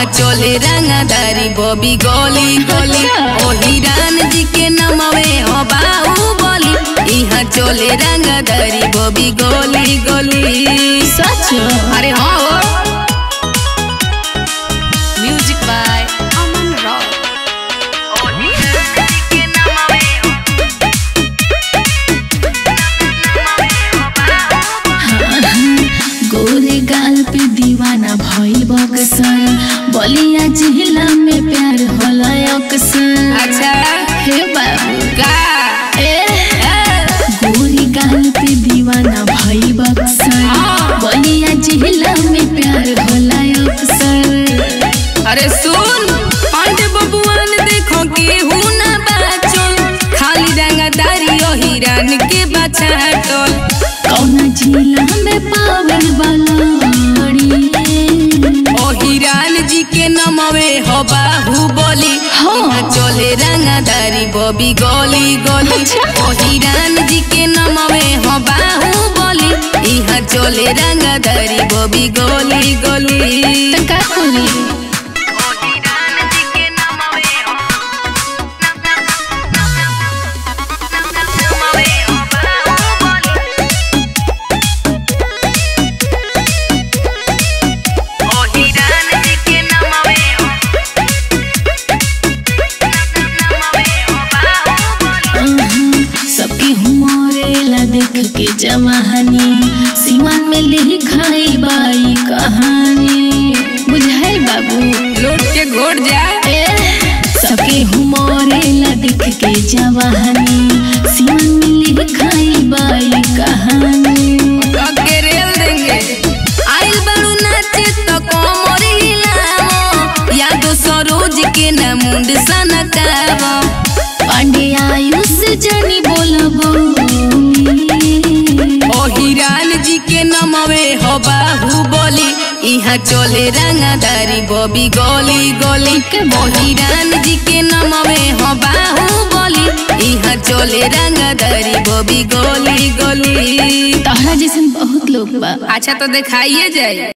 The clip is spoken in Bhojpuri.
चले रंगदारी बॉबी गोली गोली ओ हिरान जी के नमवे हो बाहुबली यहाँ चले रंगदारी बॉबी गोली गोली सच अरे हाँ हो म्यूजिक बाय अमन रॉक गोरे गाल पे दीवाना भइल बक्सर बलिया जिला में प्यार होला अक्सर अच्छा हे बाबू का ए गोरी गाल पे दीवाना भइल बक्सर बलिया जिला में प्यार होला अक्सर अरे सुन पांडे बबुआन देखो के हूं ना बाचल खाली रंगदारी ओ हिरान के बछाटल कौना जिला में पावन बलड़ी ओ हिरान जी के नमवे हो बाहुबली हाँ। यहाँ चले रंगदारी बॉबी गोली गोली अच्छा। ओ हिरान जी के नमवे हो बाहुबली यहाँ चले रंगदारी बॉबी गोली गोली तो का करी सबके हुमरेला देख के जवानी सीमान में लिखाई बाई कहानी बुझाई बाबू लौट के घोट जा ए सबके हुमरेला देख के जवानी सीमान में लिखाई बाई कहानी के रेल देंगे आइल बारू नाचे तो कोमर हिलावो यादो सरोज के ना मुंड सनकावो पांडे आयुष जनी बोलबो ओ हिरान जी के नमवे हो बाहुबली यहाँ चले रंगदारी बॉबी गोली गोली ओ हिरान जी के नमवे हो बाहुबली यहाँ चले रंगदारी बॉबी गोली गोली तोहरा जैसन बहुत लोग बा अच्छा तो दिखाइए जाए